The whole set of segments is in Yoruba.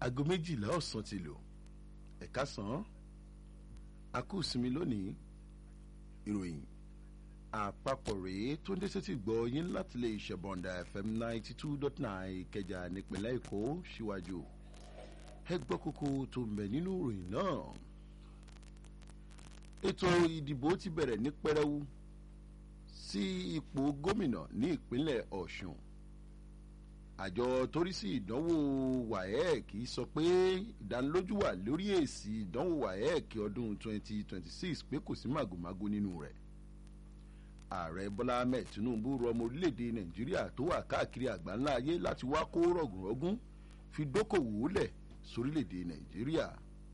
aago méjìlá ọ̀sán ti lò ẹ̀ka sàn án a kú sinmi lónìí ìròyìn àpapọ̀ rèé tó ń dé sétí gbọ́ yín láti lè ṣẹ̀bọ̀ǹda fm ninety two dot nine ìkẹjà nípínlẹ̀ èkó síwájú ẹ gbọ́ kókó tó ń bẹ nínú ìròyìn náà ètò ìdìbò ti bẹ̀rẹ̀ ní pẹrẹwu sí ipò gómìnà ní ìpínlẹ̀ ọ̀ṣun àjọ torí sí ìdánwò waec sọ pé ìdánilójú wà lórí èsì ìdánwò waec ọdún 2026 pé kò sí màgòmágó nínú rẹ̀ ààrẹ bọ́lá ahmed tinubu rọ ọmọ orílẹ̀-èdè nàìjíríà tó wà káàkiri àgbáńlá ayé láti wá kó rọ̀gùnrọ̀gùn fi dókòwò lẹ̀ sórílẹ̀-èdè nàìjíríà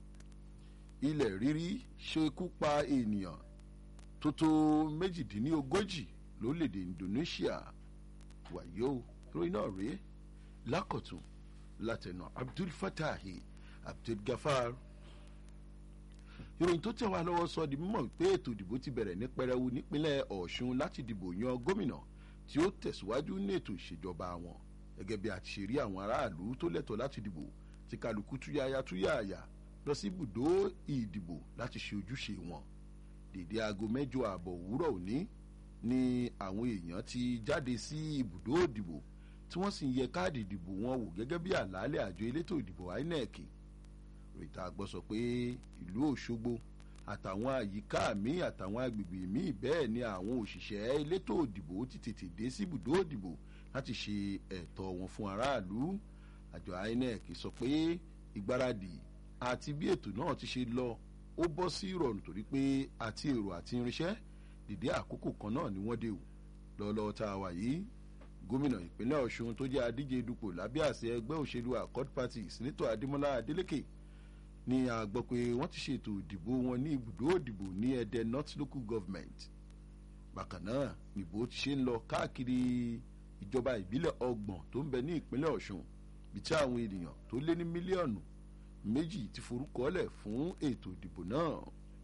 ilẹ̀ rírí ṣekú pa ènìyàn tó tó méjìdínlógójì lórílẹ̀-èdè indonesia wàyó ròyìn náà rèé lákọ̀tún látẹnu abdul fatahi abdul gafar ìròyìn tó tẹ̀ wá lọ́wọ́ sọ di mímọ̀ pé ètò ìdìbò ti bẹ̀rẹ̀ ní pẹrẹwu nípínlẹ̀ ọ̀ṣun láti dìbò yan gómìnà tí ó tẹ̀síwájú ní ètò ìṣèjọba wọn gẹ́gẹ́ bí a ti ṣe rí àwọn aráàlú tó lẹ́tọ̀ọ́ láti dìbò tí kálukú túyáyá túyáyà lọ sí ibùdó ìdìbò láti ṣe ojúṣe wọn dèdè aago mẹ́jọ ààbọ̀ òwúrọ̀ òní ni àwọn èèyàn ti jáde sí ibùdó ìdìbò tí wọ́n sì ń yẹ káàdì ìdìbò wọn wò gẹ́gẹ́ bí àlàálẹ̀ àjọ elétò ìdìbò inec rìtà àgbọ̀ sọ pé ìlú òṣogbo àtàwọn àyíká míì àtàwọn agbègbè míì bẹ́ẹ̀ ni àwọn òṣìṣẹ́ elétò ìdìbò ti tètè dé sí ibùdó ìdìbò láti ṣe ẹ̀tọ́ wọn fún aráàlú àjọ inec sọ pé ìgbáradì àti bí ètò náà ti ṣe lọ ó bọ́ sí ìrọ̀rùn torí pé àti èrò àti irinṣẹ́ dìde àkókò kan náà ni wọ́n dé o lọ́lọ́ tá a wà yìí gómìnà ìpínlẹ̀ ọ̀ṣun tó jẹ́ adíje dupò lábẹ́ àṣẹ ẹgbẹ́ òṣèlú accord party sínítọ̀ adémọlá adélèké ni a gbọ́ pé wọ́n ti ṣètò ìdìbò wọn ní ibùdó ìdìbò ní ẹ̀dẹ̀ north local government bákan náà nìbò ti ṣe ń lọ káàkiri ìjọba ìbílẹ̀ ọgbọ̀n tó ń bẹ ní ìpínlẹ̀ ọ̀ṣun bí tí àwọn ènìyàn tó lé ní mílíọ̀nù méjì ti forúkọọ́lẹ̀ fún ètò ìdìbò náà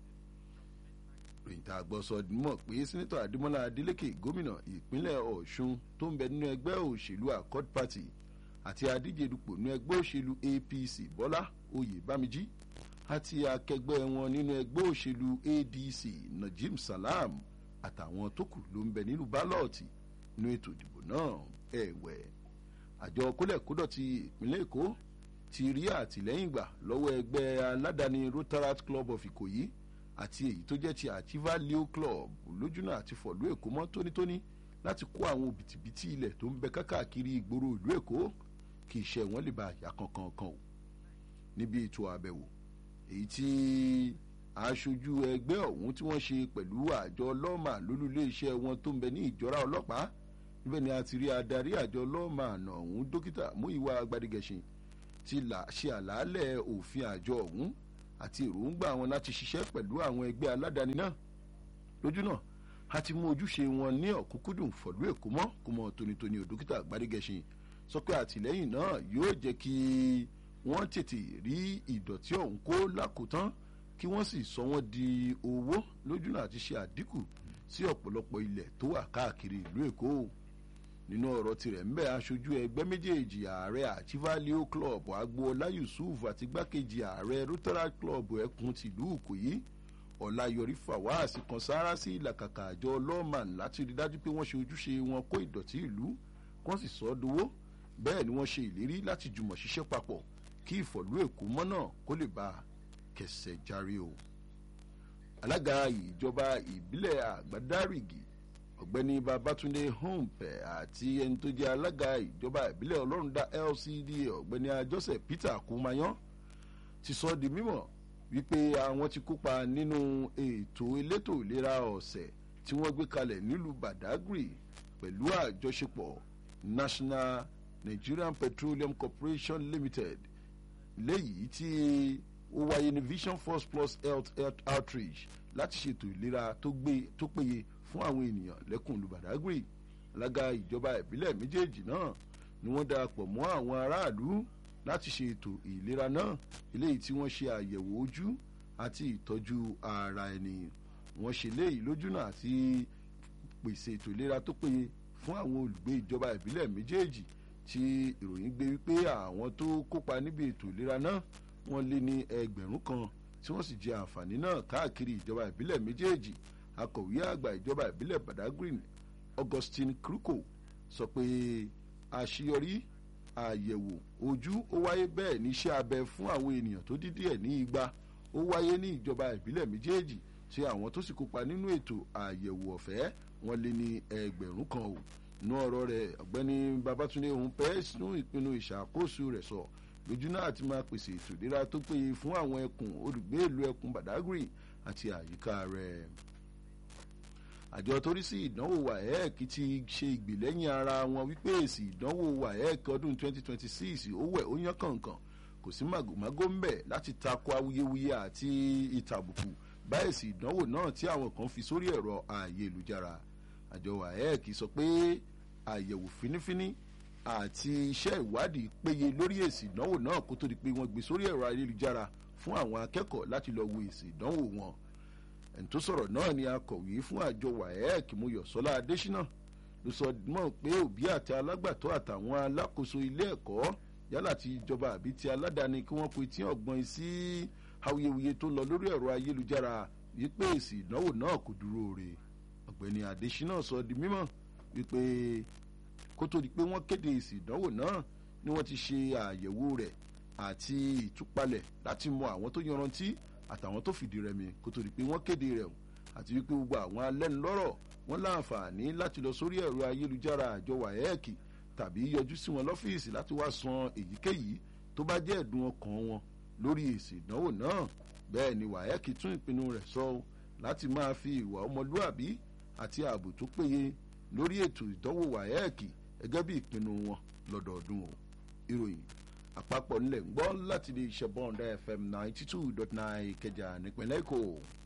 ròyìntà àgbọ̀sọ mọ̀ pé sẹ́nẹ́tọ̀ adémọ́lá adélékè gómìnà ìpínlẹ̀ ọ̀ṣun tó ń bẹ nínú ẹgbẹ́ òṣèlú accord party àti adíje dupò nínú ẹgbẹ́ òṣèlú apc bọ́lá oyè bámijí àti akẹgbẹ́ wọn nínú ẹgbẹ́ òṣèlú adc najim salam àtàwọn tó kù ló ń bẹ nínú bálọ̀tì nínú ètò ìdìbò náà ẹ̀wẹ̀ àjọ kólẹ̀kódọ̀ ti ìpínlẹ̀ èkó ti rí àtìlẹ́yìn gbà lọ́wọ́ ẹgbẹ́ aládàáni rotaract club of ìkòyí àti èyí tó jẹ́ ti àchiva leo club lójúnà àti fọ̀lú èkó mọ́ tónítóní láti kó àwọn òbítíbitì ilẹ̀ tó ń bẹ kákàkiri ìgboro ìlú èkó kí iṣẹ́ wọn lè ba àyà kankan kan o níbi ètò àbẹ̀wò èyí tí aṣojú ẹgbẹ́ ọ̀hún tí wọ́n ṣe pẹ̀lú àjọ lọ́ọ̀mà lólùlé iṣẹ́ wọn tó ń bẹ ní ìjọra ọlọ́pàá níbẹ̀ ni a ti rí adarí àjọ lọ́ọ̀mà àná ọ̀hún dókítà múìwá gbadigẹ̀ṣin ti ṣe àlàálẹ̀ òfin àjọ ọ̀hún àti èròǹgbà wọn láti ṣiṣẹ́ pẹ̀lú àwọn ẹgbẹ́ aládàáni náà lójú náà a ti mú ojúṣe wọn ní ọ̀kúnkúndùn fọ̀lú èkó mọ́ kó mọ tónítóní ò dókítà gbadegẹṣin sọ pé àtìlẹ́yìn náà yóò jẹ́ kí wọ́n tètè rí ìdọ̀tí ọ̀hún kó lákòótán kí wọ́n sì sọ wọ́n di owó lójú náà àti ṣe àdínkù sí ọ̀pọ̀lọpọ̀ ilẹ̀ tó wà káàkiri ìlú èkó nínú ọ̀rọ̀ tirẹ̀ ń bẹ́ aṣojú ẹgbẹ́ méjèèjì ààrẹ àchivalio club agboola yusuf àti gbákejì ààrẹ rotaract club ẹkùn tìlú ìkòyí ọ̀làyọrí fawaz kan sára sí ìlàkàkà àjọ lawman láti rí dájú pé wọ́n ṣe ojúṣe wọn kó ìdọ̀tí ìlú wọ́n sì sọ ọ́ dowó bẹ́ẹ̀ ni wọ́n ṣe ìlérí láti jùmọ̀ ṣiṣẹ́ papọ̀ kí ìfọ̀lú èkó mọ́ náà kó lè bá a kẹsẹ̀ járe o. alága ìjọba ìbílẹ̀ àgbádárìgì ọ̀gbẹ́ni babatunde humpe àti ẹni tó jẹ́ alága ìjọba ìbílẹ̀ ọlọ́rundá lcda ọ̀gbẹ́ni ajọ́sẹ̀ peter kumayan ti sọ di mímọ̀ wípé àwọn ti kópa nínú ètò elétò ìlera ọ̀sẹ̀ tí wọ́n gbé kalẹ̀ nílùú badagry pẹ̀lú àjọṣepọ̀ national nigerian petroleum corporation limited léyìí tí ó wáyé ní vision force plus health, health outreach láti ṣètò ìlera tó péye fún àwọn ènìyàn lẹ́kùn olùbàdàgbé alága ìjọba ìbílẹ̀ méjèèjì náà ni wọ́n darapọ̀ mọ́ àwọn aráàlú láti ṣe ètò ìlera náà eléyìí tí wọ́n ṣe àyẹ̀wò ojú àti ìtọ́jú ara ẹni wọ́n ṣe léyìí lójúnà àti pèsè ètò ìlera tó péye fún àwọn olùgbé ìjọba ìbílẹ̀ méjèèjì tí ìròyìn gbé wípé àwọn tó kópa níbi ètò ìlera náà wọ́n lé ní ẹgbẹ̀rún kan tí wọ́n sì jẹ àǹfààní náà káàkiri ìjọba ìbílẹ̀ méjèèjì akọ̀wé àgbà ìjọba ìbílẹ̀ badagry augustine kruko sọ pé àṣeyọrí àyẹ̀wò ojú ó wáyé bẹ́ẹ̀ ní iṣẹ́ abẹ fún àwọn ènìyàn tó dídí ẹ̀ ní igba ó wáyé ní ìjọba ìbílẹ̀ méjèèjì tí àwọn tó sì kópa nínú ètò àyẹ̀wò ọ̀fẹ́ wọn lé ní ẹgbẹ̀rún kan o inú ọ̀rọ̀ rẹ̀ ọ̀gbẹ́ni babatunde òun pẹ́ sínú ìpinnu ìṣàkóso rẹ̀ sọ lójú náà ti máa pèsè ètò ìlera tó péye fún àwọn ẹkùn olùgbé ìlú ẹkùn badagry àti àyíká rẹ̀ àjọ torí sí ìdánwò waec ti ṣe ìgbìlẹ́yìn ara wọn wípé èsì ìdánwò waec ọdún 2026 ó wẹ̀ ó yán kànkàn kò sí màgòmágó ń bẹ̀ láti tako awuyewuye àti ìtàbùkù bá èsì ìdánwò náà tí àwọn kan fi sórí ẹ̀rọ ayélujára àjọ waec sọ pé àyẹ̀wò fínífíní àti iṣẹ́ ìwádìí péye lórí èsì ìdánwò náà kó tó di pé wọ́n gbé sórí ẹ̀rọ ayélujára fún àwọn akẹ́kọ̀ọ́ láti lọ wo èsì ìdánwò wọn ẹni tó sọ̀rọ̀ náà ni akọ̀wé fún àjọ waec muyọ̀sọ́lá adésínà ló sọ mọ́ pé òbí àti alágbàtọ́ àtàwọn alákòóso ilé ẹ̀kọ́ yálà ti ìjọba àbí ti aládàáni kí wọ́n pe tí ọ̀gbọ́n sí awuyewuye tó lọ lórí ẹ̀rọ ayélujára wípé èsì ìdánwò náà kò dúró re ọ̀gbẹ́ni adésínà sọ di mímọ̀ wípé kó tó di pé wọ́n kéde èsì ìdánwò náà ni wọ́n ti ṣe àyẹ̀wò rẹ̀ àti ìtúpalẹ̀ láti mọ àwọn tó yanrantí àtàwọn tó fìdí rẹmi kó tó di pé wọ́n kéde rẹ̀ àti wípé gbogbo àwọn alẹ́nulọ́rọ̀ wọ́n láǹfààní láti lọ sórí ẹ̀rọ ayélujára àjọ waec tàbí yọjú sí wọn lọ́fíìsì láti wá san èyíkéyìí tó bá jẹ́ ẹ̀dùn ọkàn wọn lórí èsì ìdánwò náà bẹ́ẹ̀ ni waec tún ìpinnu rẹ̀ sọ láti máa fi ìwà ọmọlúàbí àti ààbò tó péye lórí ètò ìdánwò waec gẹ́gẹ́ bí ìpinnu wọn lọ́dọọdún o ìròyìn àpapọ̀ ńlẹ̀ ń gbọ́ láti lè ṣe bọ́ǹdà fm ninety two dot nine ìkẹjà nípínlẹ̀ èkó.